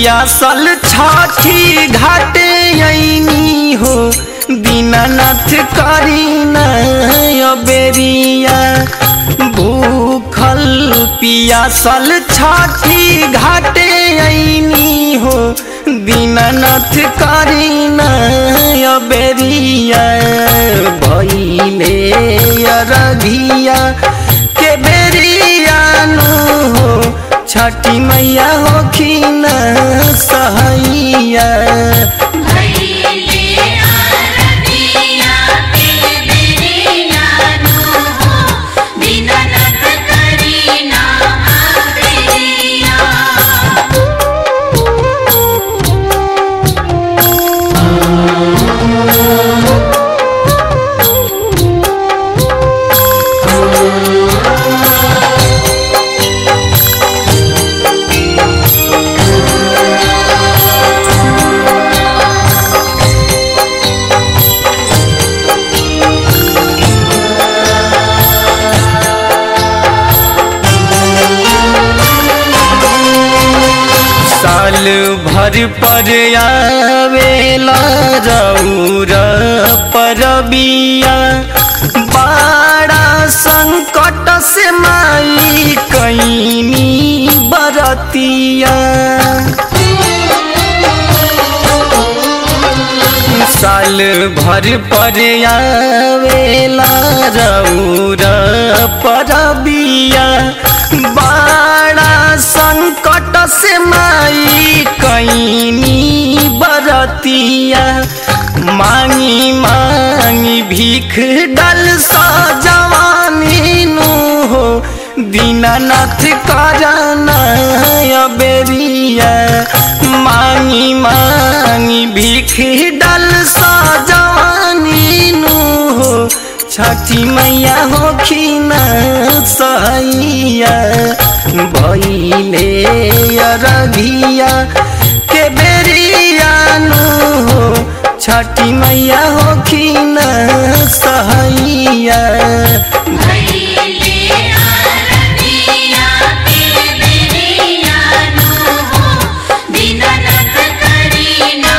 पियासल छठी घाटे ऐनी हो दीनानाथ करी बेरिया भूखल पियासल छठी घाटे ऐनी हो दीनानाथ करी बेरिया भैले रघिया के बेरिया नु हो छठी मैया होखिन सहैया भैले आरतिया के बेरिया नु हो दीनानाथ करी ना आवेरिया साल भर पर आवेला रौर परबिया बड़ा संकट से माई कैनी बरतिया साल भर पर आवेला रौर परबिया बड़ा संकट से माई कैनी बरतिया मांगी मांगी भीख डल सजवानी नु हो दीनानाथ करना बेरिया मांगी मांगी भीख डल सजवानी नु हो छठी मैया होखिन सहैया भैले रघिया के बेरिया नु हो छठी मैया होखिन सहैया भैले आरतिया के बेरिया नु हो दीनानाथ करी ना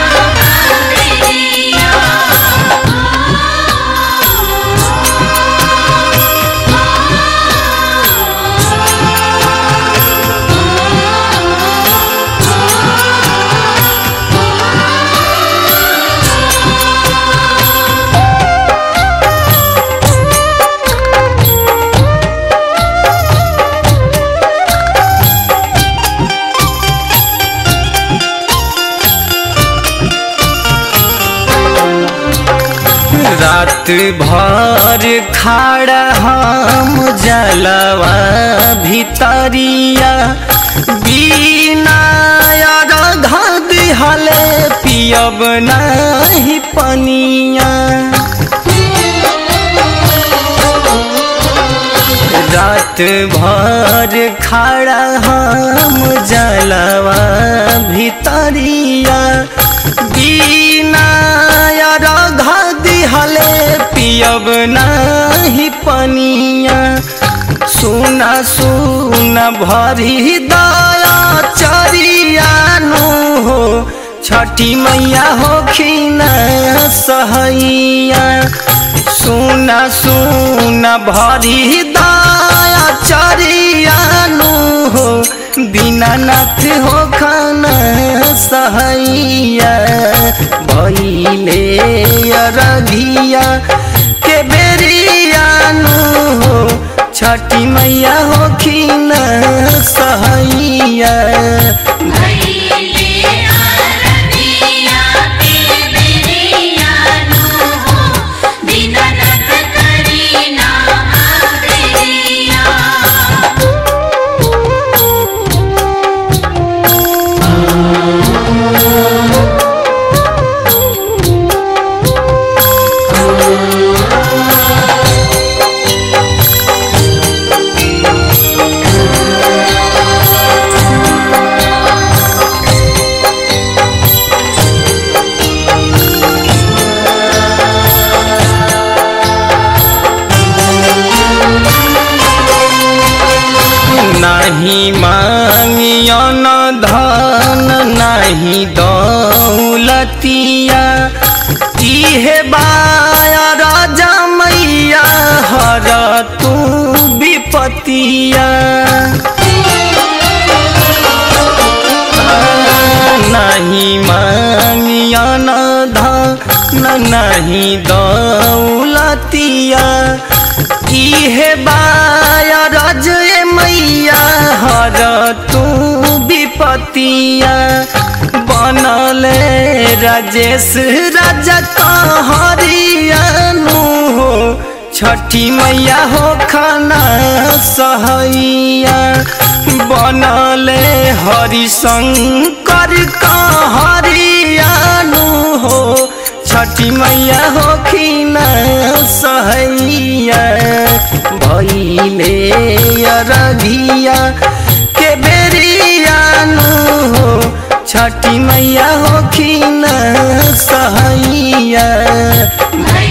रात भर खाड़ा हम जलवा भितरिया बिना अर्घ दिहले पियब नहीं पनिया रात भर खड़ा हम जलवा भितरिया बिना अर्घ दिहले पियब नहीं पनिया सुना सुना भरी दया चरियानु हो छठी मैया होखिन सहैया सुना सुना भरी दया चरियानु हो दीनानाथ हो खाना सहैया भैले रघिया के बेरियानु हो छठी मैया होखिन सहैया भैले आरतिया के बेरिया नु हो दीनानाथ करी ना आवेरिया रात नहीं मांगियन धन नहीं दौलतिया इहे बाया राजा मैया हर तू विपतिया नहीं मांगियन धन नहीं दौलतिया इहे बाया रज मैया हर तू विपतिया बनले राजेश राजा कहरियानु हो छठी मैया हो खाना सहैया बनले हरिशंकर कहरियानु हो छठी मैया हो खीना सहैया भैले अरघिया के बेरियानु हो छठी मैया हो खीना सहैया भैले